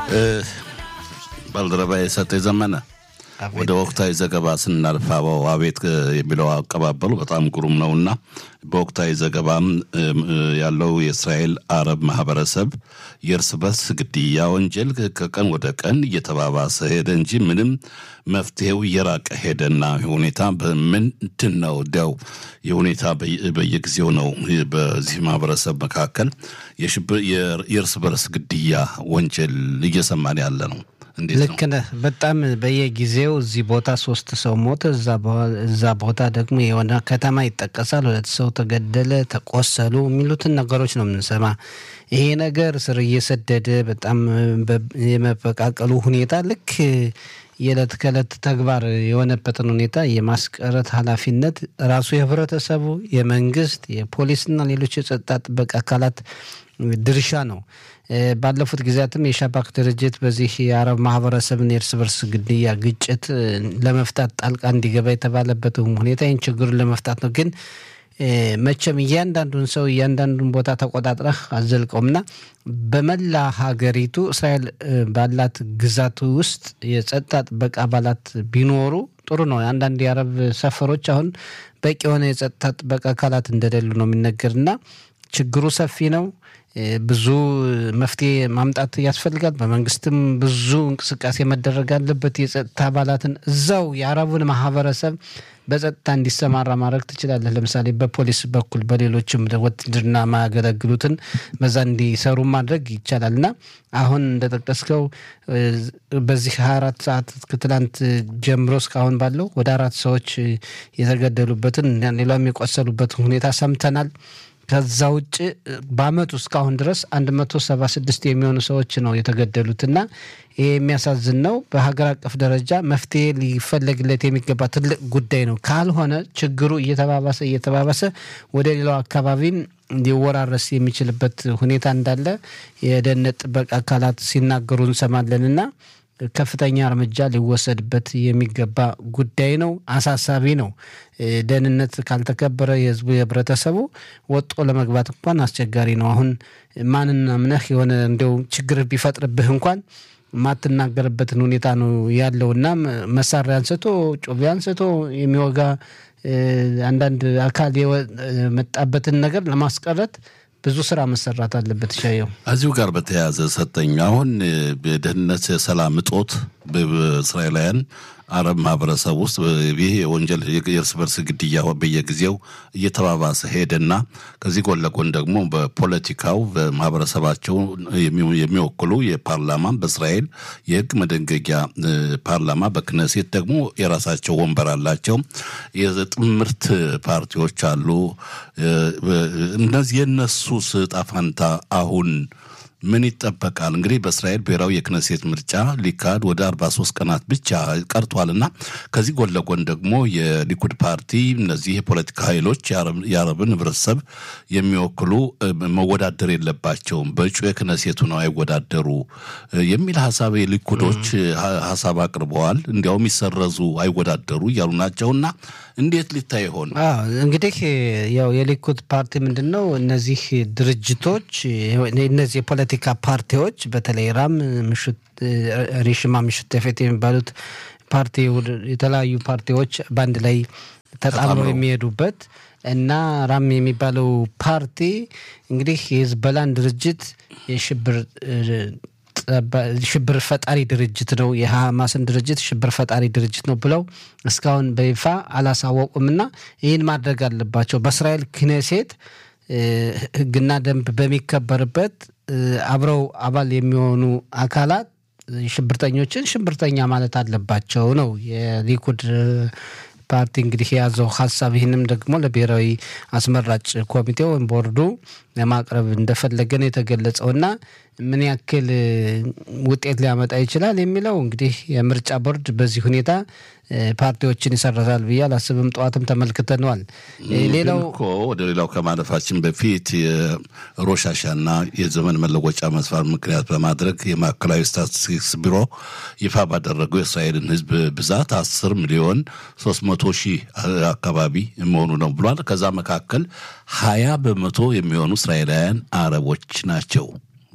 ባልደረባ የሰጠ ዘመነ ወደ ወቅታዊ ዘገባ ስናልፍ አበው አቤት የሚለው አቀባበሉ በጣም ግሩም ነውና በወቅታዊ ዘገባም ያለው የእስራኤል አረብ ማህበረሰብ የእርስ በርስ ግድያ ወንጀል ከቀን ወደ ቀን እየተባባሰ ሄደ እንጂ ምንም መፍትሄው እየራቀ ሄደና ሁኔታ በምንድን ነው እንዲያው የሁኔታ በየጊዜው ነው በዚህ ማህበረሰብ መካከል የእርስ በርስ ግድያ ወንጀል እየሰማን ያለ ነው። ልክ ነህ። በጣም በየጊዜው እዚህ ቦታ ሶስት ሰው ሞተ፣ እዛ ቦታ ደግሞ የሆነ ከተማ ይጠቀሳል፣ ሁለት ሰው ተገደለ፣ ተቆሰሉ የሚሉትን ነገሮች ነው የምንሰማ። ይሄ ነገር ስር እየሰደደ በጣም የመበቃቀሉ ሁኔታ ልክ የዕለት ከዕለት ተግባር የሆነበትን ሁኔታ የማስቀረት ኃላፊነት ራሱ የህብረተሰቡ፣ የመንግስት፣ የፖሊስና ሌሎች የጸጥታ ጥበቃ አካላት ድርሻ ነው። ባለፉት ጊዜያትም የሻባክ ድርጅት በዚህ የአረብ ማህበረሰብን የእርስ በርስ ግድያ ግጭት ለመፍታት ጣልቃ እንዲገባ የተባለበት ሁኔታ ይህን ችግሩን ለመፍታት ነው። ግን መቼም እያንዳንዱን ሰው እያንዳንዱን ቦታ ተቆጣጥረህ አዘልቀውምና በመላ ሀገሪቱ እስራኤል ባላት ግዛት ውስጥ የጸጥታ ጥበቃ አባላት ቢኖሩ ጥሩ ነው። አንዳንድ የአረብ ሰፈሮች አሁን በቂ የሆነ የጸጥታ ጥበቃ አካላት እንደሌሉ ነው የሚነገርና ችግሩ ሰፊ ነው። ብዙ መፍትሄ ማምጣት ያስፈልጋል። በመንግስትም ብዙ እንቅስቃሴ መደረግ አለበት። የጸጥታ አባላትን እዛው የአረቡን ማህበረሰብ በጸጥታ እንዲሰማራ ማድረግ ትችላለህ። ለምሳሌ በፖሊስ በኩል በሌሎችም ውትድርና ማያገለግሉትን በዛ እንዲሰሩ ማድረግ ይቻላል እና አሁን እንደጠቀስከው በዚህ ሀያ አራት ሰዓት ከትላንት ጀምሮ እስካሁን ባለው ወደ አራት ሰዎች የተገደሉበትን ሌላም የቆሰሉበትን ሁኔታ ሰምተናል። ከዛ ውጭ በአመቱ እስካሁን ድረስ 176 የሚሆኑ ሰዎች ነው የተገደሉትና ይህ የሚያሳዝን ነው። በሀገር አቀፍ ደረጃ መፍትሄ ሊፈለግለት የሚገባ ትልቅ ጉዳይ ነው። ካልሆነ ችግሩ እየተባባሰ እየተባባሰ ወደ ሌላው አካባቢም ሊወራረስ የሚችልበት ሁኔታ እንዳለ የደህንነት ጥበቃ አካላት ሲናገሩ እንሰማለንና ከፍተኛ እርምጃ ሊወሰድበት የሚገባ ጉዳይ ነው። አሳሳቢ ነው። ደህንነት ካልተከበረ የህዝቡ የህብረተሰቡ ወጦ ለመግባት እንኳን አስቸጋሪ ነው። አሁን ማንና ምነህ የሆነ እንዲያው ችግር ቢፈጥርብህ እንኳን ማትናገርበትን ሁኔታ ነው ያለው እና መሳሪያ አንስቶ ጮቤ አንስቶ የሚወጋ አንዳንድ አካል የመጣበትን ነገር ለማስቀረት ብዙ ስራ መሰራት አለበት። ሻየው እዚሁ ጋር በተያያዘ ሰጠኝ አሁን የደህንነት የሰላም እጦት በእስራኤላውያን አረብ ማህበረሰብ ውስጥ ይህ የወንጀል የእርስ በርስ ግድያ በየጊዜው እየተባባሰ ሄደና ከዚህ ጎን ለጎን ደግሞ በፖለቲካው በማህበረሰባቸው የሚወክሉ የፓርላማ በእስራኤል የህግ መደንገጊያ ፓርላማ በክነሴት ደግሞ የራሳቸው ወንበር አላቸው። የጥምርት ፓርቲዎች አሉ። እነዚህ የእነሱስ ዕጣ ፈንታ አሁን ምን ይጠበቃል? እንግዲህ በእስራኤል ብሔራዊ የክነሴት ምርጫ ሊካሄድ ወደ አርባ ሶስት ቀናት ብቻ ቀርቷልና ከዚህ ጎን ለጎን ደግሞ የሊኩድ ፓርቲ እነዚህ የፖለቲካ ኃይሎች የአረብን ህብረተሰብ የሚወክሉ መወዳደር የለባቸውም በእጩ የክነሴቱ ነው አይወዳደሩ የሚል ሀሳብ የሊኩዶች ሀሳብ አቅርበዋል። እንዲያውም ይሰረዙ አይወዳደሩ እያሉ ናቸውና እንዴት ሊታይ ይሆን? እንግዲህ ያው የሊኩድ ፓርቲ ምንድን ነው እነዚህ ድርጅቶች እነዚህ የፖለቲካ ፓርቲዎች በተለይ ራም ምሽት ሪሽማ ምሽት ተፌት የሚባሉት ፓርቲ የተለያዩ ፓርቲዎች በአንድ ላይ ተጣምረው የሚሄዱበት እና ራም የሚባለው ፓርቲ እንግዲህ የህዝበላን ድርጅት የሽብር ሽብር ፈጣሪ ድርጅት ነው፣ የሐማስን ድርጅት ሽብር ፈጣሪ ድርጅት ነው ብለው እስካሁን በይፋ አላሳወቁምና ይህን ማድረግ አለባቸው። በእስራኤል ክኔሴት ህግና ደንብ በሚከበርበት አብረው አባል የሚሆኑ አካላት ሽብርተኞችን ሽብርተኛ ማለት አለባቸው ነው የሊኩድ ፓርቲ እንግዲህ የያዘው ሀሳብ። ይህንም ደግሞ ለብሔራዊ አስመራጭ ኮሚቴ ወይም ቦርዱ ለማቅረብ እንደፈለገ ነው የተገለጸው እና ምን ያክል ውጤት ሊያመጣ ይችላል የሚለው እንግዲህ የምርጫ ቦርድ በዚህ ሁኔታ ፓርቲዎችን ይሰረዛል ብዬ አላስብም። ጠዋትም ተመልክተነዋል። ሌላው እኮ ወደ ሌላው ከማለፋችን በፊት የሮሻሻና የዘመን መለወጫ መስፋር ምክንያት በማድረግ የማዕከላዊ ስታቲስቲክስ ቢሮ ይፋ ባደረገው የእስራኤልን ሕዝብ ብዛት አስር ሚሊዮን ሶስት መቶ ሺህ አካባቢ መሆኑ ነው ብሏል። ከዛ መካከል ሀያ በመቶ የሚሆኑ እስራኤላውያን አረቦች ናቸው።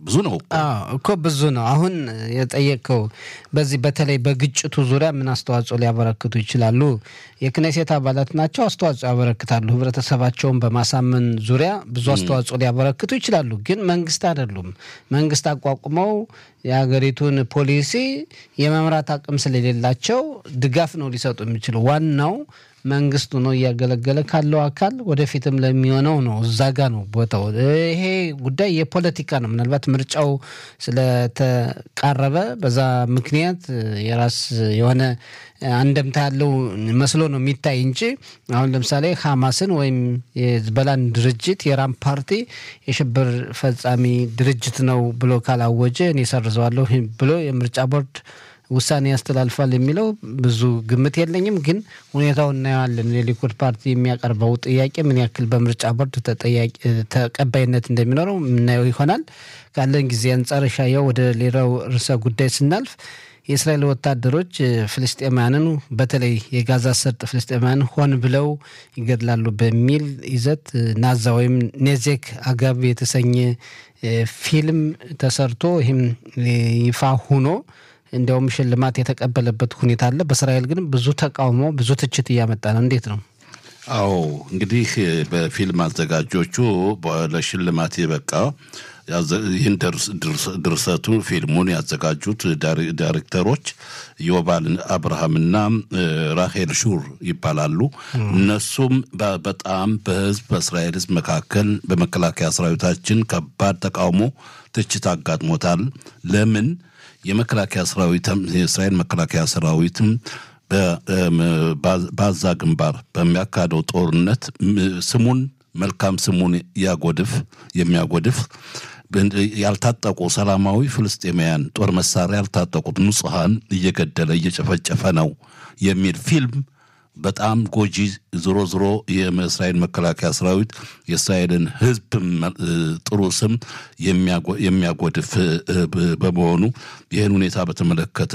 ብዙ ነው እኮ ብዙ ነው። አሁን የጠየቀው በዚህ በተለይ በግጭቱ ዙሪያ ምን አስተዋጽኦ ሊያበረክቱ ይችላሉ? የክኔሴት አባላት ናቸው፣ አስተዋጽኦ ያበረክታሉ። ህብረተሰባቸውን በማሳመን ዙሪያ ብዙ አስተዋጽኦ ሊያበረክቱ ይችላሉ። ግን መንግስት አይደሉም። መንግስት አቋቁመው የሀገሪቱን ፖሊሲ የመምራት አቅም ስለሌላቸው ድጋፍ ነው ሊሰጡ የሚችሉ ዋናው መንግስቱ ነው እያገለገለ ካለው አካል ወደፊትም ለሚሆነው ነው። እዛ ጋ ነው ቦታው። ይሄ ጉዳይ የፖለቲካ ነው። ምናልባት ምርጫው ስለተቃረበ በዛ ምክንያት የራስ የሆነ አንደምታ ያለው መስሎ ነው የሚታይ እንጂ አሁን ለምሳሌ ሐማስን ወይም የዝበላን ድርጅት የራም ፓርቲ የሽብር ፈጻሚ ድርጅት ነው ብሎ ካላወጀ እኔ ሰርዘዋለሁ ብሎ የምርጫ ቦርድ ውሳኔ ያስተላልፋል የሚለው ብዙ ግምት የለኝም። ግን ሁኔታው እናየዋለን። የሊኩድ ፓርቲ የሚያቀርበው ጥያቄ ምን ያክል በምርጫ ቦርድ ተቀባይነት እንደሚኖረው የምናየው ይሆናል። ካለን ጊዜ አንጻር ሻየው ወደ ሌላው ርዕሰ ጉዳይ ስናልፍ የእስራኤል ወታደሮች ፍልስጤማያንን በተለይ የጋዛ ሰርጥ ፍልስጤማያንን ሆን ብለው ይገድላሉ በሚል ይዘት ናዛ ወይም ኔዜክ አጋብ የተሰኘ ፊልም ተሰርቶ ይህም ይፋ ሆኖ እንዲያውም ሽልማት የተቀበለበት ሁኔታ አለ። በእስራኤል ግን ብዙ ተቃውሞ፣ ብዙ ትችት እያመጣ ነው። እንዴት ነው? አዎ እንግዲህ በፊልም አዘጋጆቹ ለሽልማት የበቃ ይህን ድርሰቱ ፊልሙን ያዘጋጁት ዳይሬክተሮች ዮባል አብርሃምና ራሄል ሹር ይባላሉ። እነሱም በጣም በህዝብ በእስራኤል ህዝብ መካከል በመከላከያ ሰራዊታችን ከባድ ተቃውሞ፣ ትችት አጋጥሞታል። ለምን የመከላከያ ሰራዊት የእስራኤል መከላከያ ሰራዊትም በአዛ ግንባር በሚያካሄደው ጦርነት ስሙን መልካም ስሙን ያጎድፍ የሚያጎድፍ ያልታጠቁ ሰላማዊ ፍልስጤማውያን ጦር መሳሪያ ያልታጠቁት ንጹሐን እየገደለ እየጨፈጨፈ ነው የሚል ፊልም በጣም ጎጂ ዝሮ ዝሮ የእስራኤል መከላከያ ሰራዊት የእስራኤልን ህዝብ ጥሩ ስም የሚያጎድፍ በመሆኑ ይህን ሁኔታ በተመለከተ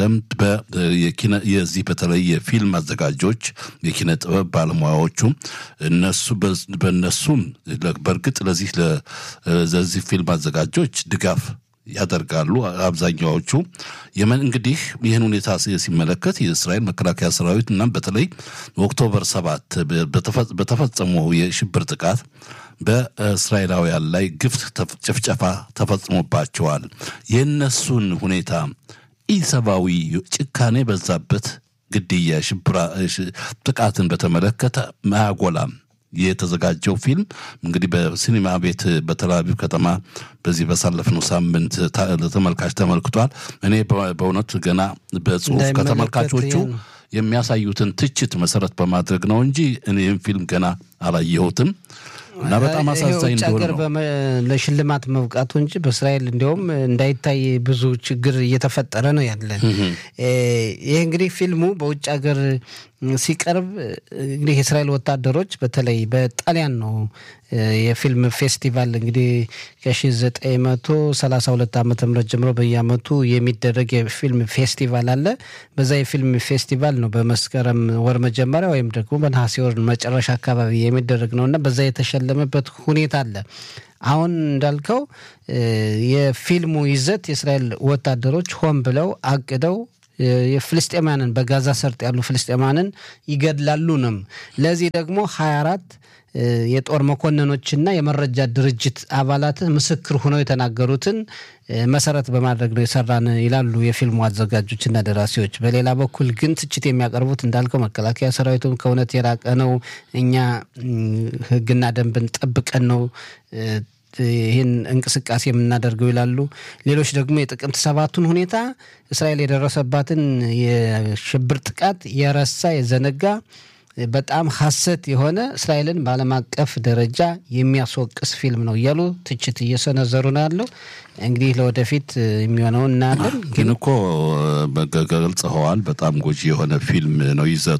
የዚህ በተለይ የፊልም አዘጋጆች የኪነ ጥበብ ባለሙያዎቹ እነሱ በእነሱም በእርግጥ ለዚህ ለዚህ ፊልም አዘጋጆች ድጋፍ ያደርጋሉ። አብዛኛዎቹ የመን እንግዲህ ይህን ሁኔታ ሲመለከት የእስራኤል መከላከያ ሰራዊት እና በተለይ ኦክቶበር ሰባት በተፈጸመው የሽብር ጥቃት በእስራኤላውያን ላይ ግፍ ጭፍጨፋ ተፈጽሞባቸዋል። የእነሱን ሁኔታ ኢሰብአዊ ጭካኔ በዛበት ግድያ፣ ሽብራ ጥቃትን በተመለከተ አያጎላም። የተዘጋጀው ፊልም እንግዲህ በሲኒማ ቤት በተላቪቭ ከተማ በዚህ በሳለፍነው ሳምንት ለተመልካች ተመልክቷል። እኔ በእውነት ገና በጽሁፍ ከተመልካቾቹ የሚያሳዩትን ትችት መሰረት በማድረግ ነው እንጂ እኔም ፊልም ገና አላየሁትም እና በጣም አሳዛኝ እንደሆነ ነው ለሽልማት መብቃቱ እንጂ በእስራኤል እንዲያውም እንዳይታይ ብዙ ችግር እየተፈጠረ ነው ያለ። ይህ እንግዲህ ፊልሙ በውጭ ሀገር ሲቀርብ እንግዲህ የእስራኤል ወታደሮች በተለይ በጣሊያን ነው የፊልም ፌስቲቫል እንግዲህ ከ1932 ዓ ም ጀምሮ በየአመቱ የሚደረግ የፊልም ፌስቲቫል አለ። በዛ የፊልም ፌስቲቫል ነው በመስከረም ወር መጀመሪያ ወይም ደግሞ በነሐሴ ወር መጨረሻ አካባቢ የሚደረግ ነው እና በዛ የተሸለመበት ሁኔታ አለ። አሁን እንዳልከው የፊልሙ ይዘት የእስራኤል ወታደሮች ሆን ብለው አቅደው የፍልስጤማንን በጋዛ ሰርጥ ያሉ ፍልስጤማንን ይገድላሉ ነው። ለዚህ ደግሞ 24 የጦር መኮንኖችና የመረጃ ድርጅት አባላት ምስክር ሆነው የተናገሩትን መሰረት በማድረግ ነው የሰራን ይላሉ የፊልሙ አዘጋጆችና ደራሲዎች። በሌላ በኩል ግን ትችት የሚያቀርቡት እንዳልከው መከላከያ ሰራዊቱም ከእውነት የራቀ ነው፣ እኛ ሕግና ደንብን ጠብቀን ነው ይህን እንቅስቃሴ የምናደርገው ይላሉ። ሌሎች ደግሞ የጥቅምት ሰባቱን ሁኔታ እስራኤል የደረሰባትን የሽብር ጥቃት የረሳ የዘነጋ በጣም ሐሰት የሆነ እስራኤልን በዓለም አቀፍ ደረጃ የሚያስወቅስ ፊልም ነው እያሉ ትችት እየሰነዘሩ ነው ያለው። እንግዲህ ለወደፊት የሚሆነውን እናያለን። ግን እኮ ገልጸኸዋል። በጣም ጎጂ የሆነ ፊልም ነው ይዘቱ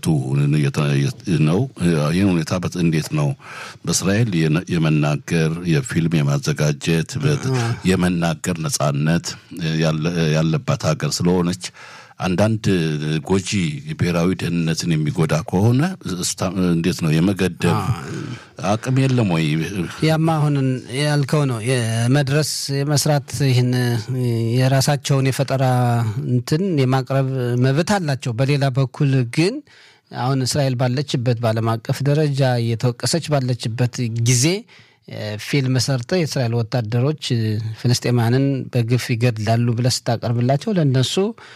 ነው። ይህን ሁኔታ እንዴት ነው በእስራኤል የመናገር የፊልም የማዘጋጀት የመናገር ነጻነት ያለባት ሀገር ስለሆነች አንዳንድ ጎጂ ብሔራዊ ደህንነትን የሚጎዳ ከሆነ እንዴት ነው የመገደብ አቅም የለም ወይ? ያማ አሁን ያልከው ነው የመድረስ የመስራት ይህን የራሳቸውን የፈጠራ እንትን የማቅረብ መብት አላቸው። በሌላ በኩል ግን አሁን እስራኤል ባለችበት በዓለም አቀፍ ደረጃ እየተወቀሰች ባለችበት ጊዜ ፊልም ሰርተ የእስራኤል ወታደሮች ፍልስጤማንን በግፍ ይገድላሉ ብለህ ስታቀርብላቸው ለእነሱ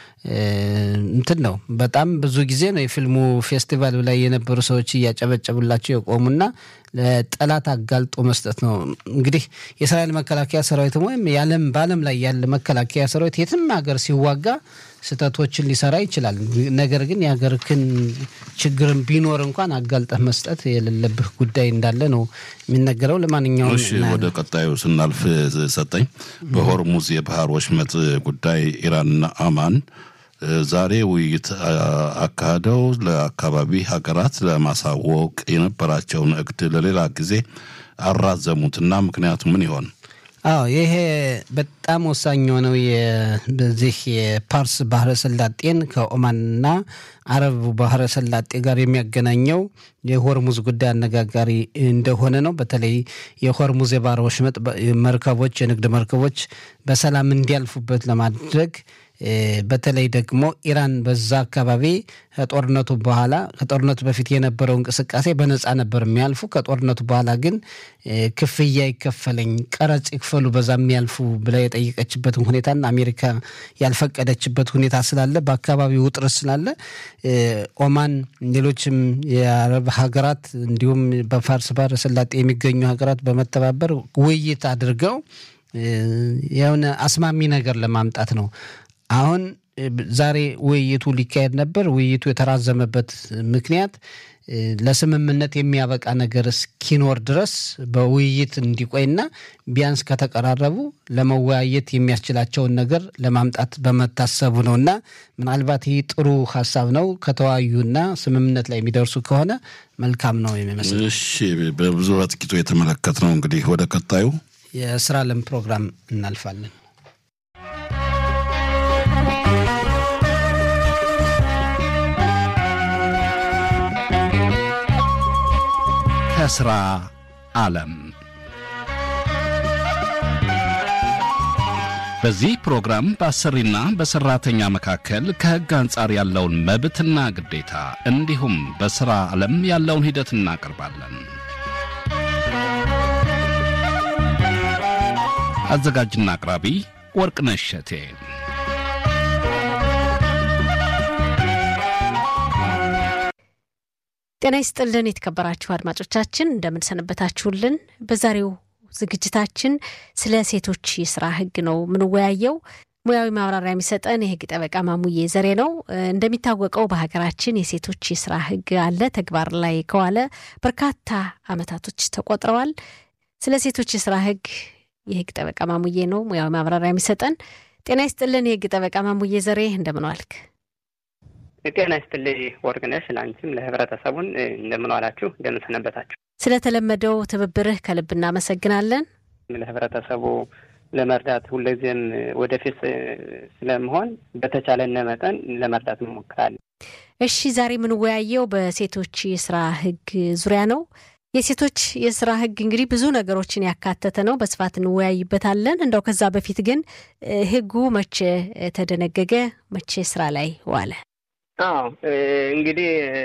እንትን ነው። በጣም ብዙ ጊዜ ነው የፊልሙ ፌስቲቫል ላይ የነበሩ ሰዎች እያጨበጨቡላቸው የቆሙና ለጠላት አጋልጦ መስጠት ነው። እንግዲህ የእስራኤል መከላከያ ሰራዊትም ወይም የዓለም በዓለም ላይ ያለ መከላከያ ሰራዊት የትም ሀገር ሲዋጋ ስህተቶችን ሊሰራ ይችላል። ነገር ግን የሀገርክን ችግርን ቢኖር እንኳን አጋልጠህ መስጠት የሌለብህ ጉዳይ እንዳለ ነው የሚነገረው። ለማንኛውም እሺ፣ ወደ ቀጣዩ ስናልፍ ሰጠኝ በሆርሙዝ የባህር ወሽመጥ ጉዳይ ኢራንና አማን ዛሬ ውይይት አካሂደው ለአካባቢ ሀገራት ለማሳወቅ የነበራቸውን እቅድ ለሌላ ጊዜ አራዘሙትና ምክንያቱ ምን ይሆን? አዎ ይሄ በጣም ወሳኝ የሆነው በዚህ የፓርስ ባህረ ሰላጤን ከኦማንና አረብ ባህረ ሰላጤ ጋር የሚያገናኘው የሆርሙዝ ጉዳይ አነጋጋሪ እንደሆነ ነው። በተለይ የሆርሙዝ የባህረ ወሽመጥ መርከቦች፣ የንግድ መርከቦች በሰላም እንዲያልፉበት ለማድረግ በተለይ ደግሞ ኢራን በዛ አካባቢ ከጦርነቱ በኋላ ከጦርነቱ በፊት የነበረው እንቅስቃሴ በነፃ ነበር የሚያልፉ። ከጦርነቱ በኋላ ግን ክፍያ ይከፈለኝ፣ ቀረጽ ይክፈሉ በዛ የሚያልፉ ብላ የጠየቀችበትን ሁኔታና አሜሪካ ያልፈቀደችበት ሁኔታ ስላለ በአካባቢው ውጥረት ስላለ ኦማን፣ ሌሎችም የአረብ ሀገራት እንዲሁም በፋርስ ባህረ ሰላጤ የሚገኙ ሀገራት በመተባበር ውይይት አድርገው የሆነ አስማሚ ነገር ለማምጣት ነው። አሁን ዛሬ ውይይቱ ሊካሄድ ነበር። ውይይቱ የተራዘመበት ምክንያት ለስምምነት የሚያበቃ ነገር እስኪኖር ድረስ በውይይት እንዲቆይና ቢያንስ ከተቀራረቡ ለመወያየት የሚያስችላቸውን ነገር ለማምጣት በመታሰቡ ነው እና ምናልባት ይህ ጥሩ ሀሳብ ነው። ከተወያዩና ስምምነት ላይ የሚደርሱ ከሆነ መልካም ነው የሚመስል። እሺ፣ በብዙ በጥቂቱ የተመለከት ነው። እንግዲህ ወደ ቀጣዩ የስራ ለም ፕሮግራም እናልፋለን። ከስራ ዓለም በዚህ ፕሮግራም በአሰሪና በሰራተኛ መካከል ከሕግ አንጻር ያለውን መብትና ግዴታ እንዲሁም በሥራ ዓለም ያለውን ሂደት እናቀርባለን። አዘጋጅና አቅራቢ ወርቅነሽ እሸቴ። ጤና ይስጥልን የተከበራችሁ አድማጮቻችን እንደምንሰነበታችሁልን። በዛሬው ዝግጅታችን ስለ ሴቶች የስራ ህግ ነው የምንወያየው። ሙያዊ ማብራሪያ የሚሰጠን የህግ ጠበቃ ማሙዬ ዘሬ ነው። እንደሚታወቀው በሀገራችን የሴቶች የስራ ህግ አለ። ተግባር ላይ ከዋለ በርካታ አመታቶች ተቆጥረዋል። ስለ ሴቶች የስራ ህግ የህግ ጠበቃ ማሙዬ ነው ሙያዊ ማብራሪያ የሚሰጠን። ጤና ይስጥልን የህግ ጠበቃ ማሙዬ ዘሬ እንደምን ዋልክ? ጤና ይስጥልኝ ወርቅነሽ፣ ለአንቺም ለህብረተሰቡን እንደምን ዋላችሁ፣ እንደምን ሰነበታችሁ። ስለተለመደው ትብብርህ ከልብ እናመሰግናለን። ለህብረተሰቡ ለመርዳት ሁልጊዜም ወደፊት ስለመሆን በተቻለነ መጠን ለመርዳት እንሞክራለን። እሺ፣ ዛሬ የምንወያየው በሴቶች የስራ ህግ ዙሪያ ነው። የሴቶች የስራ ህግ እንግዲህ ብዙ ነገሮችን ያካተተ ነው። በስፋት እንወያይበታለን። እንደው ከዛ በፊት ግን ህጉ መቼ ተደነገገ? መቼ ስራ ላይ ዋለ? አዎ እንግዲህ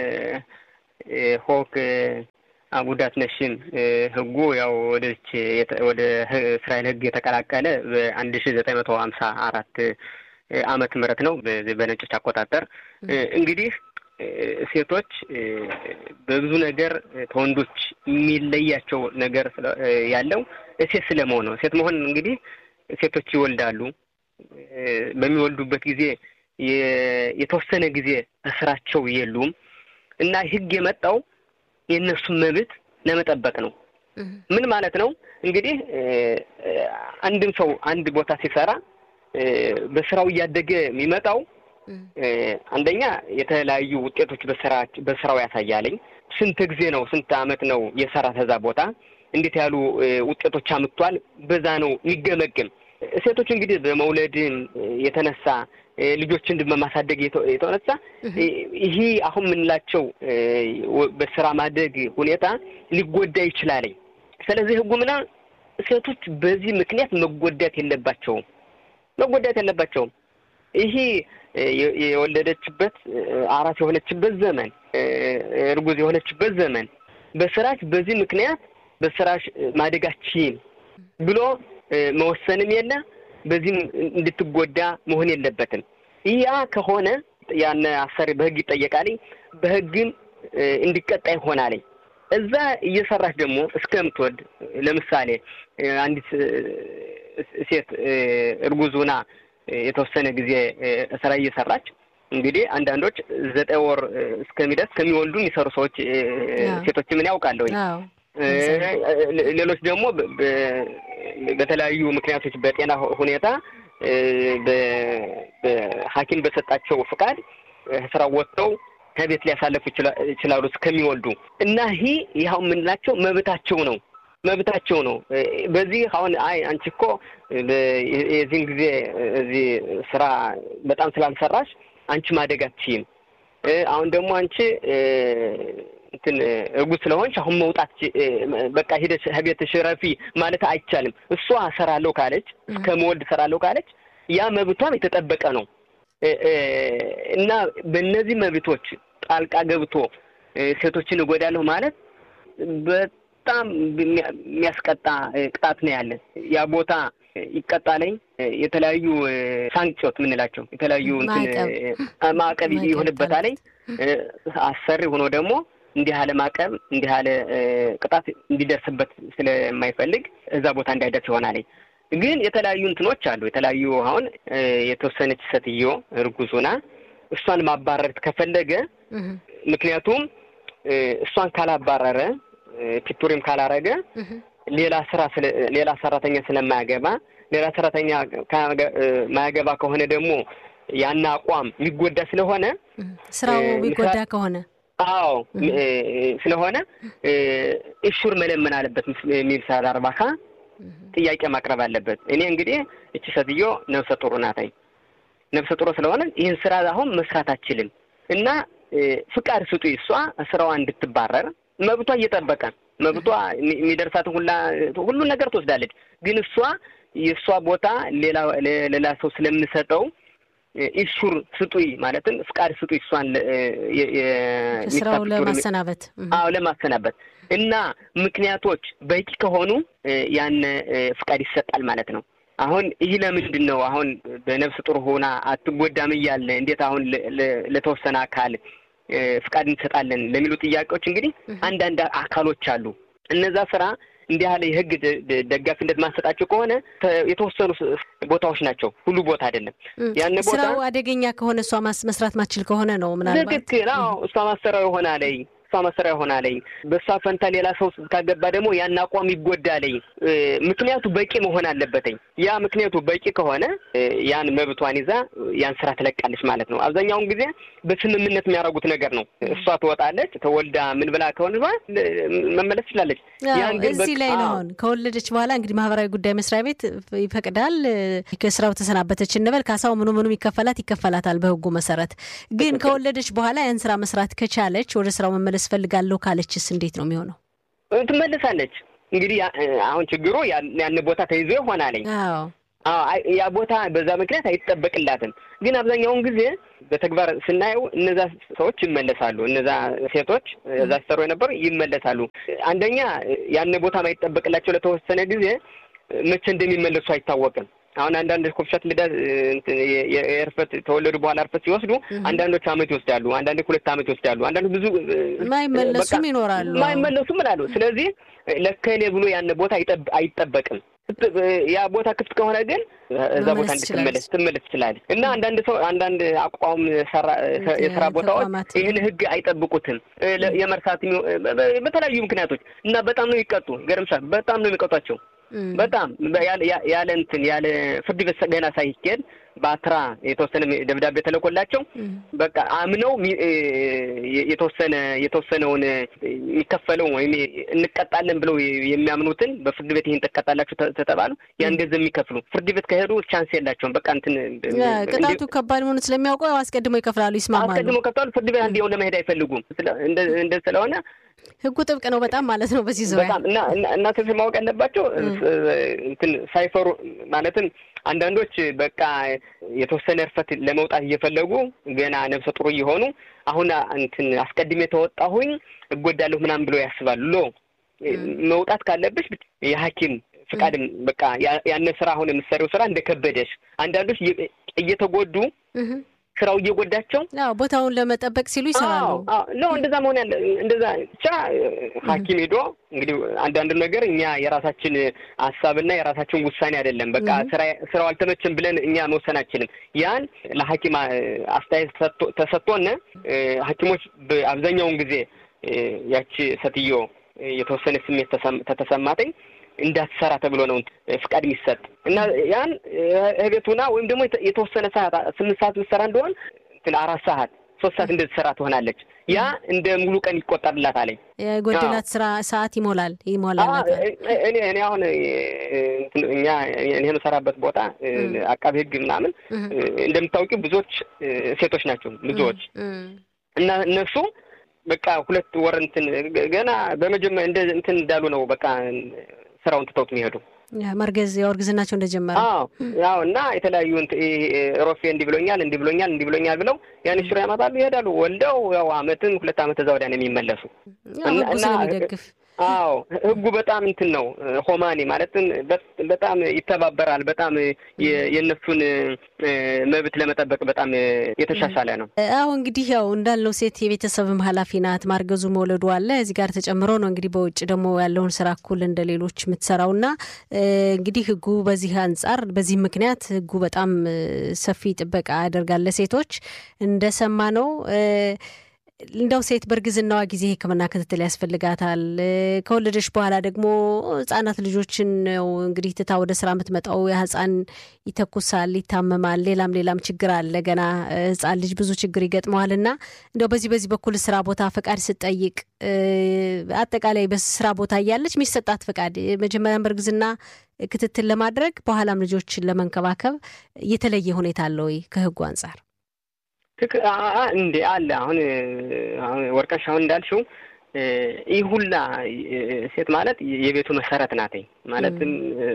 ሆክ ጉዳት ነሽም ህጉ ያው ወደች ወደ እስራኤል ህግ የተቀላቀለ በአንድ ሺ ዘጠኝ መቶ ሀምሳ አራት አመት ምህረት ነው በነጮች አቆጣጠር። እንግዲህ ሴቶች በብዙ ነገር ከወንዶች የሚለያቸው ነገር ያለው ሴት ስለመሆን ነው። ሴት መሆን እንግዲህ ሴቶች ይወልዳሉ። በሚወልዱበት ጊዜ የተወሰነ ጊዜ እስራቸው የሉም እና ህግ የመጣው የእነሱን መብት ለመጠበቅ ነው። ምን ማለት ነው እንግዲህ አንድም ሰው አንድ ቦታ ሲሰራ በስራው እያደገ የሚመጣው አንደኛ የተለያዩ ውጤቶች በስራው ያሳያለኝ። ስንት ጊዜ ነው ስንት አመት ነው የሰራ ተዛ ቦታ እንዴት ያሉ ውጤቶች አምጥቷል፣ በዛ ነው የሚገመግም። ሴቶች እንግዲህ በመውለድም የተነሳ ልጆችን በማሳደግ የተነሳ ይሄ አሁን የምንላቸው በስራ ማደግ ሁኔታ ሊጎዳ ይችላል። ስለዚህ ህጉ ምና ሴቶች በዚህ ምክንያት መጎዳት የለባቸውም መጎዳት የለባቸውም። ይሄ የወለደችበት አራስ የሆነችበት ዘመን እርጉዝ የሆነችበት ዘመን በስራሽ በዚህ ምክንያት በስራሽ ማደጋችን ብሎ መወሰንም የለ በዚህም እንድትጎዳ መሆን የለበትም። ያ ከሆነ ያን አሰሪ በህግ ይጠየቃል፣ በህግም እንዲቀጣ ይሆናል። እዛ እየሰራች ደግሞ እስከምትወልድ ለምሳሌ አንዲት ሴት እርጉዙና የተወሰነ ጊዜ ስራ እየሰራች እንግዲህ አንዳንዶች ዘጠኝ ወር እስከሚደርስ ከሚወልዱ የሚሰሩ ሰዎች ሴቶች ምን ያውቃለሁ። ሌሎች ደግሞ በተለያዩ ምክንያቶች በጤና ሁኔታ በሐኪም በሰጣቸው ፍቃድ ስራ ወጥተው ከቤት ሊያሳለፉ ይችላሉ እስከሚወልዱ እና ይህ ይኸው የምንላቸው መብታቸው ነው መብታቸው ነው። በዚህ አሁን አይ አንቺ እኮ የዚህን ጊዜ እዚህ ስራ በጣም ስላልሰራሽ አንቺ ማደግ አትችይም። አሁን ደግሞ አንቺ እንትን እርጉዝ ስለሆንሽ አሁን መውጣት በቃ ሂደሽ ቤትሽ ረፊ ማለት አይቻልም። እሷ እሰራለሁ ካለች እስከ መወልድ እሰራለሁ ካለች ያ መብቷም የተጠበቀ ነው እና በእነዚህ መብቶች ጣልቃ ገብቶ ሴቶችን እጎዳለሁ ማለት በጣም የሚያስቀጣ ቅጣት ነው ያለን። ያ ቦታ ይቀጣለኝ የተለያዩ ሳንክጮት የምንላቸው የተለያዩ ማዕቀብ ይሆንበታለኝ። አሰሪ ሆኖ ደግሞ እንዲህ ያለ ማዕቀብ እንዲህ ያለ ቅጣት እንዲደርስበት ስለማይፈልግ እዛ ቦታ እንዳይደርስ ይሆናል። ግን የተለያዩ እንትኖች አሉ። የተለያዩ አሁን የተወሰነች ሴትዮ እርጉዙና እሷን ማባረር ከፈለገ ምክንያቱም እሷን ካላባረረ ፒቱሪም ካላረገ ሌላ ስራ ሌላ ሰራተኛ ስለማያገባ ሌላ ሰራተኛ ማያገባ ከሆነ ደግሞ ያን አቋም የሚጎዳ ስለሆነ ስራው የሚጎዳ ከሆነ አዎ ስለሆነ እሹር መለመን አለበት የሚል ሳል አርባካ ጥያቄ ማቅረብ አለበት። እኔ እንግዲህ እቺ ሴትዮ ነፍሰ ጡር ናታኝ ነፍሰ ጡር ስለሆነ ይህን ስራ አሁን መስራት አችልም እና ፍቃድ ስጡ እሷ ስራዋ እንድትባረር መብቷ እየጠበቀ መብቷ የሚደርሳትን ሁላ ሁሉን ነገር ትወስዳለች። ግን እሷ የእሷ ቦታ ሌላ ሌላ ሰው ስለምሰጠው ኢሹር ስጡይ ማለትም ፍቃድ ስጡይ እሷን ስራው ለማሰናበት አዎ ለማሰናበት እና ምክንያቶች በቂ ከሆኑ ያን ፍቃድ ይሰጣል ማለት ነው። አሁን ይህ ለምንድን ነው አሁን በነፍስ ጡር ሆና አትጎዳም እያለ እንዴት አሁን ለተወሰነ አካል ፍቃድ እንሰጣለን ለሚሉ ጥያቄዎች እንግዲህ አንዳንድ አካሎች አሉ። እነዛ ስራ እንዲህ ያለ የህግ ደጋፊነት ማሰጣቸው ከሆነ የተወሰኑ ቦታዎች ናቸው፣ ሁሉ ቦታ አይደለም። ያን ቦታ ስራው አደገኛ ከሆነ እሷ መስራት ማችል ከሆነ ነው ምናልባት ትክክል። አዎ እሷ ማሰሪያው ይሆናለኝ እሷ ማሰሪያ ይሆናለኝ። በእሷ ፈንታ ሌላ ሰው ካገባ ደግሞ ያን አቋም ይጎዳለኝ። ምክንያቱ በቂ መሆን አለበትኝ። ያ ምክንያቱ በቂ ከሆነ ያን መብቷን ይዛ ያን ስራ ትለቃለች ማለት ነው። አብዛኛውን ጊዜ በስምምነት የሚያደርጉት ነገር ነው። እሷ ትወጣለች፣ ተወልዳ ምን ብላ ከሆነ መመለስ ትችላለች። እዚህ ላይ ነው አሁን ከወለደች በኋላ እንግዲህ ማህበራዊ ጉዳይ መስሪያ ቤት ይፈቅዳል። ከስራው ተሰናበተች እንበል፣ ካሳው ምኑ ምኑም ይከፈላት ይከፈላታል በህጉ መሰረት። ግን ከወለደች በኋላ ያን ስራ መስራት ከቻለች ወደ ስራው መመለስ ፈልጋለሁ ካለችስ እንዴት ነው የሚሆነው? ትመልሳለች። እንግዲህ አሁን ችግሩ ያን ቦታ ተይዞ ይሆናለኝ። ያ ቦታ በዛ ምክንያት አይጠበቅላትም። ግን አብዛኛውን ጊዜ በተግባር ስናየው እነዛ ሰዎች ይመለሳሉ። እነዛ ሴቶች እዛ ሲሰሩ የነበሩ ይመለሳሉ። አንደኛ ያን ቦታ ማይጠበቅላቸው ለተወሰነ ጊዜ መቼ እንደሚመለሱ አይታወቅም። አሁን አንዳንድ ኮፍሻት ልዳት የእርፈት ተወለዱ በኋላ እርፈት ሲወስዱ አንዳንዶች አመት ይወስዳሉ፣ አንዳንዶች ሁለት አመት ይወስዳሉ፣ አንዳንዶች ብዙ ማይመለሱም ይኖራሉ። ማይመለሱም እላሉ። ስለዚህ ለከሌ ብሎ ያን ቦታ አይጠበቅም። ያ ቦታ ክፍት ከሆነ ግን እዛ ቦታ እንድትመለስ ትመለስ ትችላለች። እና አንዳንድ ሰው አንዳንድ አቋም የስራ ቦታዎች ይህን ህግ አይጠብቁትም የመርሳት በተለያዩ ምክንያቶች እና በጣም ነው ይቀጡ። ገርምሻል። በጣም ነው የሚቀጧቸው በጣም ያለ እንትን ያለ ፍርድ ቤት ገና ሳይኬድ በአትራ የተወሰነ ደብዳቤ ተለቆላቸው በቃ አምነው የተወሰነ የተወሰነውን የሚከፈለው ወይም እንቀጣለን ብለው የሚያምኑትን በፍርድ ቤት ይህን ትቀጣላችሁ ተተባሉ ያን ገንዘብ የሚከፍሉ ፍርድ ቤት ከሄዱ ቻንስ የላቸውም። በቃ እንትን ቅጣቱ ከባድ መሆኑ ስለሚያውቀው አስቀድሞ ይከፍላሉ፣ ይስማማሉ። አስቀድሞ ከፍላሉ። ፍርድ ቤት አንድ ለመሄድ አይፈልጉም። እንደ ስለሆነ ህጉ ጥብቅ ነው በጣም ማለት ነው። በዚህ ዙሪያ በጣም እና እናንተ ማወቅ ያለባቸው እንትን ሳይፈሩ ማለትም አንዳንዶች በቃ የተወሰነ እርፈት ለመውጣት እየፈለጉ ገና ነፍሰ ጥሩ እየሆኑ አሁን እንትን አስቀድሜ ተወጣሁኝ እጎዳለሁ ምናምን ብለው ያስባሉ። ሎ መውጣት ካለብሽ የሐኪም ፍቃድም በቃ ያነ ስራ አሁን የምትሰሪው ስራ እንደከበደሽ አንዳንዶች እየተጎዱ ስራው እየጎዳቸው ቦታውን ለመጠበቅ ሲሉ ይሰራሉ። ነው እንደዛ መሆን ያለ እንደዛ ብቻ ሐኪም ሄዶ እንግዲህ አንዳንድ ነገር እኛ የራሳችን ሀሳብና የራሳችን ውሳኔ አይደለም። በቃ ስራው አልተመችም ብለን እኛ መወሰን አንችልም። ያን ለሐኪም አስተያየት ተሰጥቶን ሐኪሞች አብዛኛውን ጊዜ ያቺ ሴትዮ የተወሰነ ስሜት ተተሰማተኝ እንዳትሰራ ተብሎ ነው ፍቃድ የሚሰጥ እና ያን እቤቱና ወይም ደግሞ የተወሰነ ሰዓት ስምንት ሰዓት ምትሰራ እንደሆን እንትን አራት ሰዓት ሶስት ሰዓት እንደተሰራ ትሆናለች። ያ እንደ ሙሉ ቀን ይቆጠርላት አለኝ። የጎደላት ስራ ሰዓት ይሞላል ይሞላል። እኔ እኔ አሁን እኛ እኔ የምሰራበት ቦታ አቃቤ ሕግ ምናምን እንደምታውቂው ብዙዎች ሴቶች ናቸው ብዙዎች እና እነሱ በቃ ሁለት ወር እንትን ገና በመጀመሪያ እንደ እንትን እንዳሉ ነው በቃ ስራውን ትተውት የሚሄዱ መርገዝ ያው እርግዝናቸው እንደጀመረ አዎ ያው እና የተለያዩ ሮፌ እንዲህ ብሎኛል እንዲህ ብሎኛል እንዲህ ብሎኛል ብለው ያን ሽሮ ያመጣሉ ይሄዳሉ። ወልደው ያው አመትን ሁለት አመት እዛ ወዲያ ነው የሚመለሱ እና ስለሚደግፍ አዎ ህጉ በጣም እንትን ነው ሆማኔ ማለትም በጣም ይተባበራል። በጣም የእነሱን መብት ለመጠበቅ በጣም የተሻሻለ ነው። አዎ እንግዲህ ያው እንዳልነው ሴት የቤተሰብም ኃላፊ ናት። ማርገዙ መውለዱ አለ እዚህ ጋር ተጨምሮ ነው እንግዲህ በውጭ ደግሞ ያለውን ስራ እኩል እንደ ሌሎች የምትሰራው እና እንግዲህ ህጉ በዚህ አንጻር በዚህ ምክንያት ህጉ በጣም ሰፊ ጥበቃ ያደርጋል ለሴቶች እንደሰማ ነው። እንደው ሴት በእርግዝናዋ ጊዜ ሕክምና ክትትል ያስፈልጋታል። ከወለደች በኋላ ደግሞ ህጻናት ልጆችን ነው እንግዲህ ትታ ወደ ስራ የምትመጣው። ያ ህጻን ይተኩሳል፣ ይታመማል፣ ሌላም ሌላም ችግር አለ። ገና ህጻን ልጅ ብዙ ችግር ይገጥመዋል እና እንደው በዚህ በዚህ በኩል ስራ ቦታ ፈቃድ ስጠይቅ አጠቃላይ በስራ ቦታ እያለች የሚሰጣት ፈቃድ መጀመሪያም በእርግዝና ክትትል ለማድረግ በኋላም ልጆችን ለመንከባከብ የተለየ ሁኔታ አለ ወይ ከህጉ አንጻር? ትክ እንዴ አለ። አሁን አሁን ወርቀሽ አሁን እንዳልሽው ይህ ሁላ ሴት ማለት የቤቱ መሰረት ናትኝ። ማለትም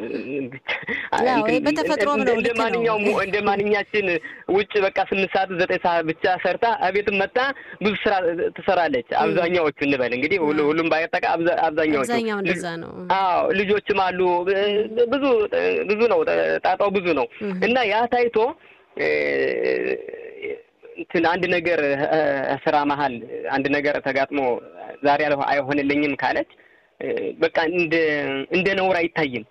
በተፈጥሮም ነው እንደ ማንኛውም እንደ ማንኛችን ውጭ በቃ ስምንት ሰዓት ዘጠኝ ሰዓት ብቻ ሰርታ እቤትም መጣ ብዙ ስራ ትሰራለች። አብዛኛዎቹ እንበል እንግዲህ ሁሉም ባይጠቃ አብዛኛዎቹ አብዛኛው እንደዛ ነው። አዎ ልጆችም አሉ። ብዙ ብዙ ነው ጣጣው ብዙ ነው እና ያ ታይቶ እንትን አንድ ነገር ስራ መሀል አንድ ነገር ተጋጥሞ ዛሬ አይሆንልኝም ካለች በቃ እንደ እንደ ነውር አይታይም።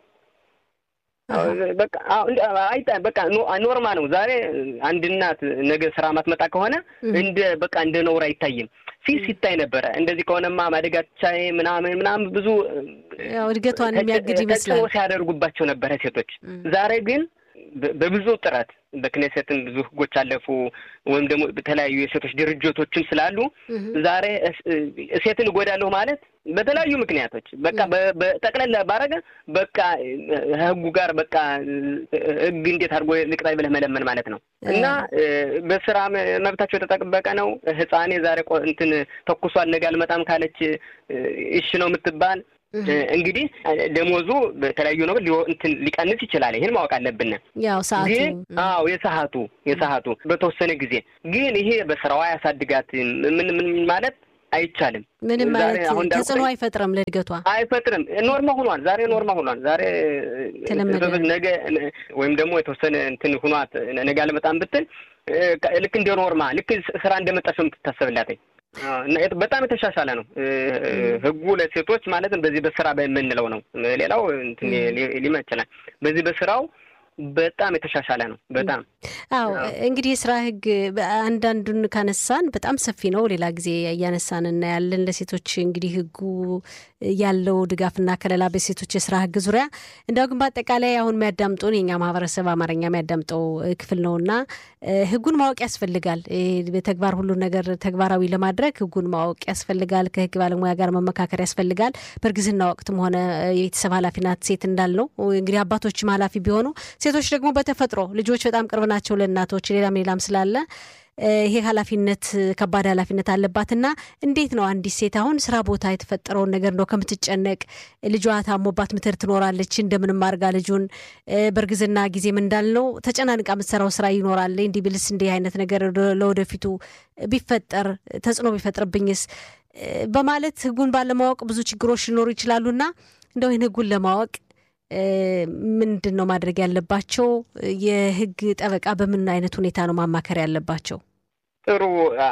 በቃ በቃ ኖርማ ነው። ዛሬ አንድ እናት ነገ ስራ ማትመጣ ከሆነ እንደ በቃ እንደ ነውር አይታይም። ፊት ሲታይ ነበረ። እንደዚህ ከሆነማ ማደጋቻዬ ምናምን ምናምን ብዙ ያው እድገቷን የሚያግድ ይመስላል ሲያደርጉባቸው ነበረ ሴቶች። ዛሬ ግን በብዙ ጥረት በክኔሴትም ብዙ ህጎች አለፉ፣ ወይም ደግሞ በተለያዩ የሴቶች ድርጅቶችም ስላሉ ዛሬ ሴትን እጎዳለሁ ማለት በተለያዩ ምክንያቶች በቃ በጠቅለላ ባረገ በቃ ህጉ ጋር በቃ ህግ እንዴት አድርጎ ልቅጣይ ብለህ መለመን ማለት ነው። እና በስራ መብታቸው የተጠበቀ ነው። ህፃኔ ዛሬ እንትን ተኩሷል ነገ አልመጣም ካለች እሺ ነው የምትባል እንግዲህ ደሞዙ በተለያዩ ነገር እንትን ሊቀንስ ይችላል። ይህን ማወቅ አለብን። ያው ሰዓቱ ግን አዎ የሰዓቱ የሰዓቱ በተወሰነ ጊዜ ግን ይሄ በስራዋ ያሳድጋት ምን ምን ማለት አይቻልም። ምንም ማለት ተጽዕኖ አይፈጥርም፣ ለእድገቷ አይፈጥርም። ኖርማ ሆኗል። ዛሬ ኖርማ ሆኗል። ዛሬ ነገ ወይም ደግሞ የተወሰነ እንትን ሁኗት ነገ አልመጣም ብትል ልክ እንደ ኖርማ ልክ ስራ እንደመጣች ነው የምትታሰብላት። በጣም የተሻሻለ ነው ህጉ ለሴቶች ማለትም በዚህ በስራ በምንለው ነው። ሌላው ሊመ ይችላል። በዚህ በስራው በጣም የተሻሻለ ነው። በጣም አዎ። እንግዲህ የስራ ህግ አንዳንዱን ካነሳን በጣም ሰፊ ነው። ሌላ ጊዜ እያነሳን እናያለን። ለሴቶች እንግዲህ ህጉ ያለው ድጋፍና ከለላ በሴቶች የስራ ህግ ዙሪያ እንዲያው ግን በአጠቃላይ አሁን የሚያዳምጡን የኛ ማህበረሰብ አማርኛ የሚያዳምጠው ክፍል ነው እና ህጉን ማወቅ ያስፈልጋል። በተግባር ሁሉን ነገር ተግባራዊ ለማድረግ ህጉን ማወቅ ያስፈልጋል። ከህግ ባለሙያ ጋር መመካከር ያስፈልጋል። በእርግዝና ወቅትም ሆነ የቤተሰብ ኃላፊ ናት ሴት እንዳልነው እንግዲህ አባቶችም ኃላፊ ቢሆኑ ሴቶች ደግሞ በተፈጥሮ ልጆች በጣም ቅርብ ናቸው ለእናቶች ሌላም ሌላም ስላለ ይሄ ኃላፊነት ከባድ ኃላፊነት አለባትና እንዴት ነው አንዲት ሴት አሁን ስራ ቦታ የተፈጠረውን ነገር እንደው ከምትጨነቅ ልጇ ታሞባት ምትር ትኖራለች እንደምንም አድርጋ ልጁን በእርግዝና ጊዜም እንዳልነው ተጨናንቃ የምትሰራው ስራ ይኖራል። እንዲህ ብልስ እንዲህ አይነት ነገር ለወደፊቱ ቢፈጠር ተጽዕኖ ቢፈጥርብኝስ በማለት ህጉን ባለማወቅ ብዙ ችግሮች ሊኖሩ ይችላሉና እንደው ይህን ህጉን ለማወቅ ምንድን ነው ማድረግ ያለባቸው? የህግ ጠበቃ በምን አይነት ሁኔታ ነው ማማከር ያለባቸው? ጥሩ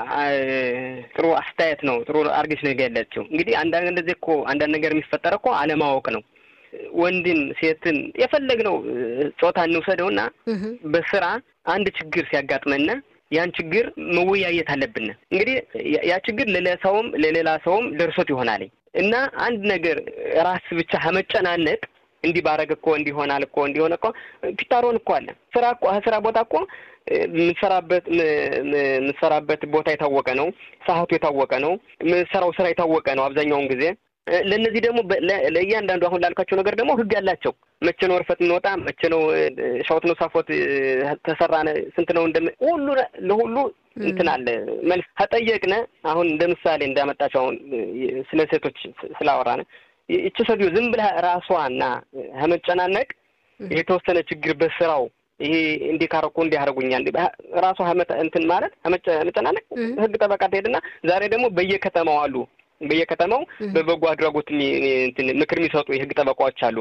ጥሩ አስተያየት ነው። ጥሩ አርገሽ ነው የገለጽችው። እንግዲህ አንዳንድ እንደዚህ እኮ አንዳንድ ነገር የሚፈጠር እኮ አለማወቅ ነው። ወንድን ሴትን የፈለግነው ጾታ እንውሰደውና በስራ አንድ ችግር ሲያጋጥመና ያን ችግር መወያየት አለብን። እንግዲህ ያ ችግር ለሌላ ሰውም ለሌላ ሰውም ደርሶት ይሆናል እና አንድ ነገር ራስ ብቻ ከመጨናነቅ እንዲህ ባረግ እኮ እንዲሆናል እኮ እንዲሆነ እኮ ፒታሮን እኮ አለ። ስራ እኮ ስራ ቦታ እኮ የምትሰራበት የምትሰራበት ቦታ የታወቀ ነው። ሰዓቱ የታወቀ ነው። የምትሰራው ስራ የታወቀ ነው አብዛኛውን ጊዜ። ለእነዚህ ደግሞ ለእያንዳንዱ አሁን ላልካቸው ነገር ደግሞ ህግ አላቸው። መቼ ነው እርፈት እንወጣ፣ መቼ ነው ሻወት ነው ሳፎት ተሰራነ፣ ስንት ነው እንደም ሁሉ ለሁሉ እንትን አለ መልስ ከጠየቅነ አሁን እንደ ምሳሌ እንዳመጣቸው አሁን ስለ ሴቶች ስላወራነ ይቺ ሰውዬው ዝም ብላ ራሷና ከመጨናነቅ የተወሰነ ችግር በስራው ይሄ እንዲህ ካረኩ እንዲህ አደረጉኛል ራሷ እንትን ማለት መጨናነቅ ህግ ጠበቃ ትሄድና ዛሬ ደግሞ በየከተማው አሉ በየከተማው በበጎ አድራጎት ምክር የሚሰጡ የህግ ጠበቃዎች አሉ።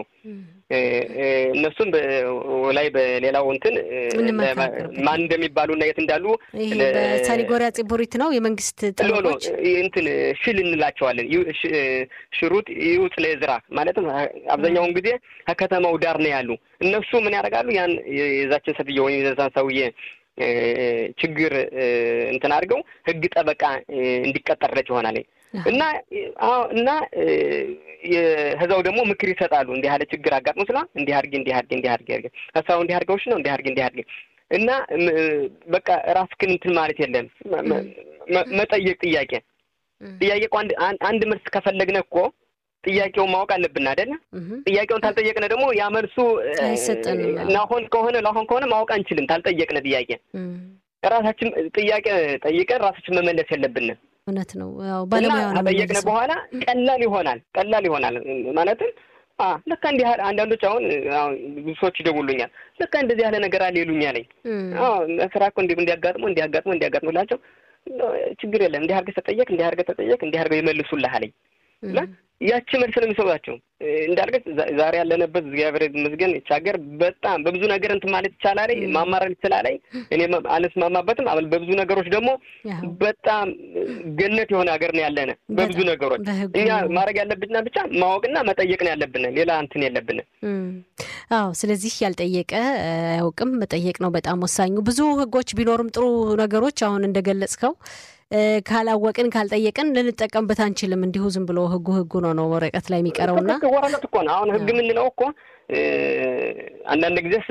እነሱም ላይ በሌላው እንትን ማን እንደሚባሉ እና የት እንዳሉ ሳኒጎሪያ ጽቡሪት ነው የመንግስት ጠበቆች እንትን ሽል እንላቸዋለን። ሽሩጥ ይውጥ ለዝራ ማለትም አብዛኛውን ጊዜ ከከተማው ዳር ነው ያሉ። እነሱ ምን ያደርጋሉ? ያን የዛችን ሴትዮ ወይም የዛን ሰውዬ ችግር እንትን አድርገው ህግ ጠበቃ እንዲቀጠርለት ይሆናል እና እና ህዛው ደግሞ ምክር ይሰጣሉ። እንዲህ ያለ ችግር አጋጥሞ ስላ እንዲህ አድርጌ እንዲህ አድርጌ እንዲህ አድርጌ አድርጌ ሀሳቡ እንዲህ አድርገውሽ ነው እንዲህ አድርጌ እንዲህ አድርጌ እና በቃ ራስህን እንትን ማለት የለም መጠየቅ ጥያቄ ጥያቄ እኮ አንድ መልስ ከፈለግነ እኮ ጥያቄውን ማወቅ አለብን አይደለ? ጥያቄውን ታልጠየቅነ ደግሞ ያ መልሱ ናሆን ከሆነ ላሆን ከሆነ ማወቅ አንችልም። ታልጠየቅነ ጥያቄ ራሳችን ጥያቄ ጠይቀን ራሳችን መመለስ የለብንም። እውነት ነው። ባለሙያ ከጠየቅነ በኋላ ቀላል ይሆናል። ቀላል ይሆናል ማለትም ልካ እንዲህ አንዳንዶች አሁን ብዙ ሰዎች ይደውሉኛል። ልካ እንደዚህ ያለ ነገር አለ ይሉኛል። ስራ እኮ እንዲ እንዲያጋጥሞ እንዲያጋጥሞ እንዲያጋጥሞ ላቸው ችግር የለም እንዲህ አድርገህ ተጠየቅ እንዲህ አድርገህ ተጠየቅ እንዲህ አድርገህ ይመልሱልህ አለኝ። ያቺ መልስ ነው የሚሰጧቸው። እንዳልገት ዛሬ ያለንበት እግዚአብሔር ይመስገን ይህች ሀገር በጣም በብዙ ነገር እንትን ማለት ይቻላል፣ ማማረር ይችላል። እኔ አልስማማበትም። በብዙ ነገሮች ደግሞ በጣም ገነት የሆነ ሀገር ነው ያለነ በብዙ ነገሮች። እኛ ማድረግ ያለብንና ብቻ ማወቅና መጠየቅ ነው ያለብን፣ ሌላ እንትን የለብን። አዎ፣ ስለዚህ ያልጠየቀ አያውቅም። መጠየቅ ነው በጣም ወሳኙ። ብዙ ህጎች ቢኖሩም ጥሩ ነገሮች አሁን እንደገለጽከው ካላወቅን ካልጠየቅን ልንጠቀምበት አንችልም። እንዲሁ ዝም ብሎ ህጉ ህጉ ነው ነው ወረቀት ላይ የሚቀረውና ወረቀት እኮ ነው። አሁን ህግ የምንለው እኮ አንዳንድ ጊዜስ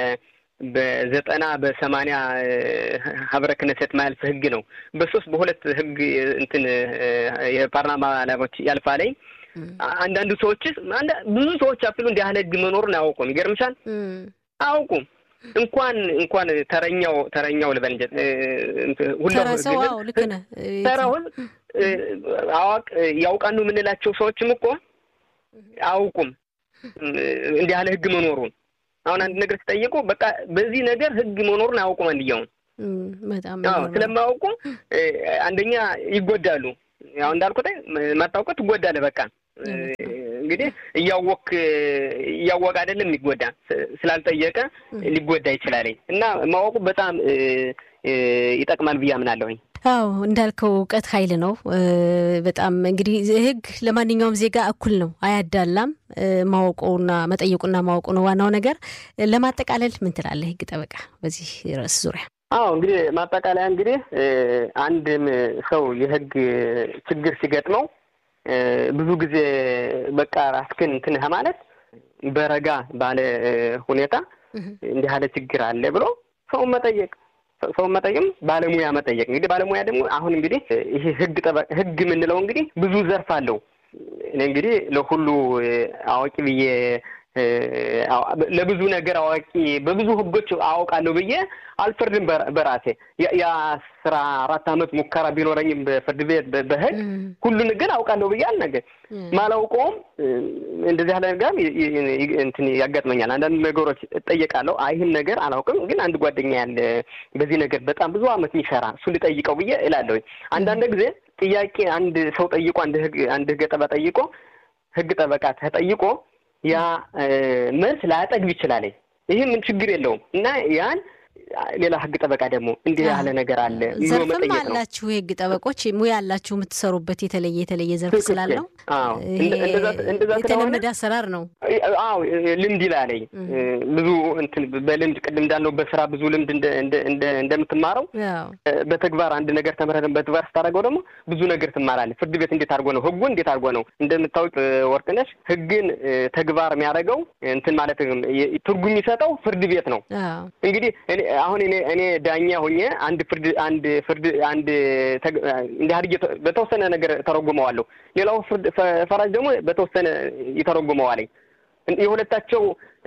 በዘጠና በሰማንያ ሀብረ ክነሴት ማያልፍ ህግ ነው። በሶስት በሁለት ህግ እንትን የፓርላማ ላቦች ያልፋለኝ አንዳንዱ ሰዎች ብዙ ሰዎች አፍሉ እንዲህ ያህል ህግ መኖሩን አያውቁም። ይገርምሻል፣ አያውቁም እንኳን እንኳን ተረኛው ተረኛው ልበል እንጂ ሁላው ልክ ነህ። ተራውን አዋቅ ያውቃሉ የምንላቸው ሰዎችም እኮ አያውቁም እንዲህ ያለ ህግ መኖሩን። አሁን አንድ ነገር ሲጠይቁ በቃ በዚህ ነገር ህግ መኖሩን አያውቁም። አንድያውን ስለማያውቁ አንደኛ ይጎዳሉ። ያው እንዳልኩት ማታውቀው ትጎዳለህ። በቃ እንግዲህ እያወክ እያወቅ አይደለም የሚጎዳ ስላልጠየቀ ሊጎዳ ይችላለኝ እና ማወቁ በጣም ይጠቅማል ብዬ አምናለሁኝ። አዎ እንዳልከው እውቀት ኃይል ነው። በጣም እንግዲህ ሕግ ለማንኛውም ዜጋ እኩል ነው፣ አያዳላም። ማወቁና መጠየቁና ማወቁ ነው ዋናው ነገር። ለማጠቃለል ምን ትላለህ ሕግ ጠበቃ በዚህ ርዕስ ዙሪያ? አዎ እንግዲህ ማጠቃለያ እንግዲህ አንድም ሰው የሕግ ችግር ሲገጥመው ብዙ ጊዜ በቃ ራስክን እንትን ማለት በረጋ ባለ ሁኔታ እንዲህ ያለ ችግር አለ ብሎ ሰውን መጠየቅ ሰውን መጠየቅም ባለሙያ መጠየቅ እንግዲህ ባለሙያ ደግሞ አሁን እንግዲህ ይሄ ህግ ጠበቅ ህግ የምንለው እንግዲህ ብዙ ዘርፍ አለው። እኔ እንግዲህ ለሁሉ አዋቂ ብዬ ለብዙ ነገር አዋቂ በብዙ ህጎች አውቃለሁ ብዬ አልፈርድም በራሴ የአስራ አራት አመት ሙከራ ቢኖረኝም በፍርድ ቤት በህግ ሁሉን ግን አውቃለሁ ብዬ አልነገር ማላውቀውም እንደዚህ ያለ ነገር እንትን ያጋጥመኛል። አንዳንድ ነገሮች እጠየቃለሁ። አይ ይህን ነገር አላውቅም፣ ግን አንድ ጓደኛ ያለ በዚህ ነገር በጣም ብዙ አመት የሚሰራ እሱ ልጠይቀው ብዬ እላለሁ። አንዳንድ ጊዜ ጥያቄ አንድ ሰው ጠይቆ አንድ ህግ አንድ ህግ ጠበቃ ጠይቆ ህግ ጠበቃ ተጠይቆ ያ መልስ ላያጠግብ ይችላል። ይህ ምን ችግር የለውም እና ያን ሌላ ህግ ጠበቃ ደግሞ እንዲህ ያለ ነገር አለ ብሎ መጠየቅ ነው። አላችሁ የህግ ጠበቆች ሙያ ያላችሁ የምትሰሩበት የተለየ የተለየ ዘርፍ ስላለው የተለመደ አሰራር ነው። አዎ ልምድ ይላለኝ ብዙ እንትን በልምድ ቅድም እንዳልነው በስራ ብዙ ልምድ እንደምትማረው በተግባር አንድ ነገር ተምረህ በተግባር ስታደርገው ደግሞ ብዙ ነገር ትማራለህ። ፍርድ ቤት እንዴት አድርጎ ነው ህጉ እንዴት አድርጎ ነው እንደምታውቅ ወርቅነሽ ህግን ተግባር የሚያደርገው እንትን ማለት ትርጉም የሚሰጠው ፍርድ ቤት ነው። እንግዲህ አሁን እኔ እኔ ዳኛ ሆኜ አንድ ፍርድ አንድ ፍርድ አንድ እንዲህ አድርጌ በተወሰነ ነገር ተረጉመዋለሁ። ሌላው ፍርድ ፈራጅ ደግሞ በተወሰነ ይተረጉመዋለኝ። የሁለታቸው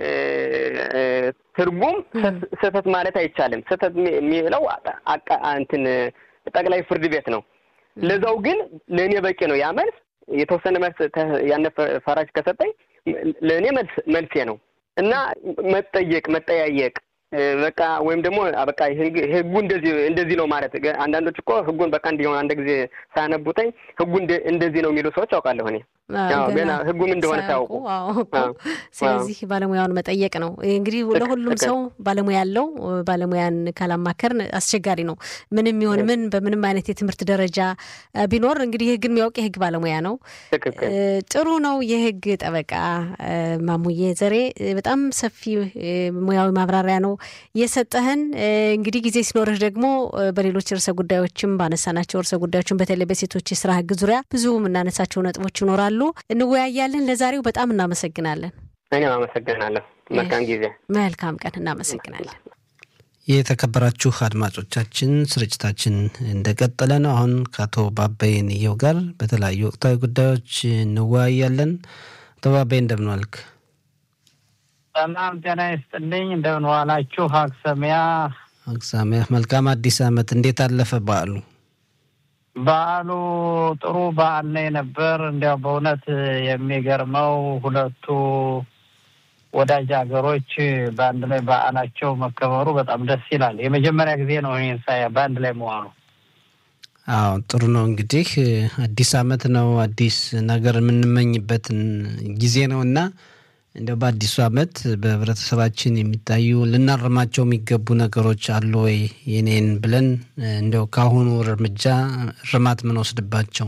ትርጉም ስህተት ማለት አይቻልም። ስህተት የሚለው እንትን ጠቅላይ ፍርድ ቤት ነው። ለዛው ግን ለእኔ በቂ ነው ያ መልስ። የተወሰነ መልስ ያነ ፈራጅ ከሰጠኝ ለእኔ መልስ መልሴ ነው እና መጠየቅ መጠያየቅ በቃ ወይም ደግሞ በቃ ህጉ እንደዚህ እንደዚህ ነው ማለት አንዳንዶች እኮ ህጉን በቃ እንዲሆን አንድ ጊዜ ሳያነቡተኝ ህጉ እንደዚህ ነው የሚሉ ሰዎች አውቃለሁ እኔ ገና ህጉም እንደሆነ ሳያውቁ። ስለዚህ ባለሙያውን መጠየቅ ነው እንግዲህ ለሁሉም ሰው ባለሙያ ያለው ባለሙያን ካላማከርን አስቸጋሪ ነው። ምንም ይሁን ምን በምንም አይነት የትምህርት ደረጃ ቢኖር እንግዲህ ህግን የሚያውቅ የህግ ባለሙያ ነው። ጥሩ ነው። የህግ ጠበቃ ማሙዬ ዘሬ በጣም ሰፊ ሙያዊ ማብራሪያ ነው የሰጠህን። እንግዲህ ጊዜ ሲኖርህ ደግሞ በሌሎች ርዕሰ ጉዳዮችም ባነሳናቸው ርዕሰ ጉዳዮችም በተለይ በሴቶች የስራ ህግ ዙሪያ ብዙ የምናነሳቸው ነጥቦች ይኖራሉ እንወያያለን። ለዛሬው በጣም እናመሰግናለን። እኔም አመሰግናለሁ። መልካም ጊዜ፣ መልካም ቀን። እናመሰግናለን። የተከበራችሁ አድማጮቻችን ስርጭታችን እንደቀጠለ ነው። አሁን ከአቶ ባባይ ንየው ጋር በተለያዩ ወቅታዊ ጉዳዮች እንወያያለን። አቶ ባባይ እንደምን ዋልክ? ሰላም ጤና ይስጥልኝ። እንደምን ዋላችሁ? አክሰሚያ አክሰሚያ። መልካም አዲስ ዓመት። እንዴት አለፈ በዓሉ? በዓሉ ጥሩ በዓል ነው የነበር። እንዲያው በእውነት የሚገርመው ሁለቱ ወዳጅ ሀገሮች በአንድ ላይ በዓላቸው መከበሩ በጣም ደስ ይላል። የመጀመሪያ ጊዜ ነው ይህን ሳያ በአንድ ላይ መዋሉ። አዎ ጥሩ ነው። እንግዲህ አዲስ ዓመት ነው፣ አዲስ ነገር የምንመኝበትን ጊዜ ነው እና እንደው በአዲሱ ዓመት በህብረተሰባችን የሚታዩ ልናርማቸው የሚገቡ ነገሮች አሉ ወይ የኔን ብለን እንደው ከአሁኑ እርምጃ እርማት ምንወስድባቸው?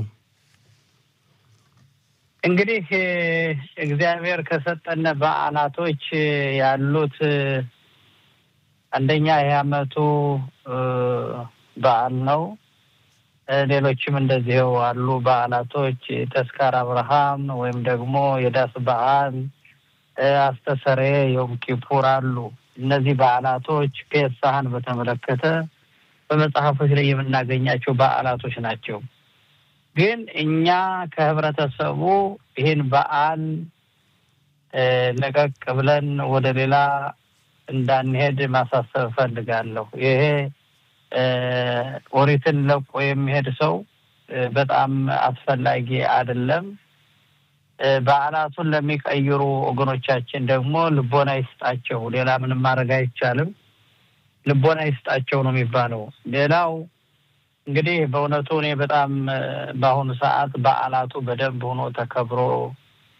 እንግዲህ እግዚአብሔር ከሰጠነ በዓላቶች ያሉት አንደኛ የዓመቱ በዓል ነው። ሌሎችም እንደዚህው አሉ በዓላቶች ተስካር አብርሃም ወይም ደግሞ የዳስ በዓል አስተሰሬ ዮም ኪፑር አሉ። እነዚህ በዓላቶች ፔሳህን በተመለከተ በመጽሐፎች ላይ የምናገኛቸው በዓላቶች ናቸው። ግን እኛ ከህብረተሰቡ ይህን በዓል ለቀቅ ብለን ወደ ሌላ እንዳንሄድ ማሳሰብ እፈልጋለሁ። ይሄ ኦሪትን ለቆ የሚሄድ ሰው በጣም አስፈላጊ አይደለም። በዓላቱን ለሚቀይሩ ወገኖቻችን ደግሞ ልቦና ይስጣቸው። ሌላ ምንም ማድረግ አይቻልም። ልቦና ይስጣቸው ነው የሚባለው። ሌላው እንግዲህ በእውነቱ እኔ በጣም በአሁኑ ሰዓት በዓላቱ በደንብ ሆኖ ተከብሮ